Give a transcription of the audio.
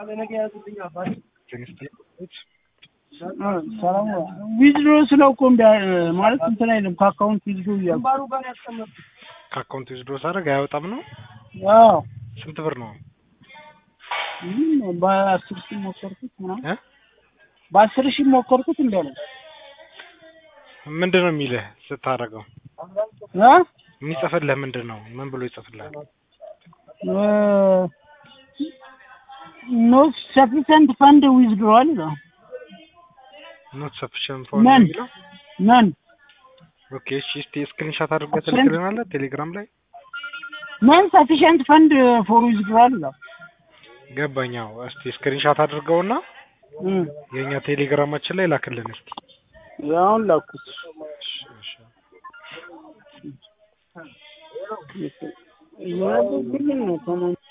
ሰላም ዊዝድሮ ስለው እኮ እንደ ማለት እንትን አይልም ከአካውንት ዊዝድሮ እያልኩ ከአካውንት ዊዝድሮ ሳደርግ አያወጣም ነው። አዎ ስንት ብር ነው? ምንም በአስር ሺህ ሞከርኩት ምናምን እ በአስር ሺህ ሞከርኩት እንደ ነው ምንድን ነው የሚልህ ስታደርገው? እ የሚጽፍልህ ምንድን ነው? ምን ብሎ ይጽፍልሃል? ኖት ሰፊሰንት ፈንድ ዊዝድሮዋል ይላል። ኖት ሰፊሽንት ፎር ነን የሚለው ነን ኦኬ። እሺ እስቲ ስክሪንሻት አድርገህ ትልክልናለህ ቴሌግራም ላይ ነን ሰፊሸንት ፈንድ ፎር ዊዝድሮዋል ይላል። ገባኛው። እስቲ ስክሪንሻት አድርገውና እ የእኛ ቴሌግራማችን ላይ ላክልን እስቲ። አሁን ላኩት። እያደረግልኝ ነው ከማን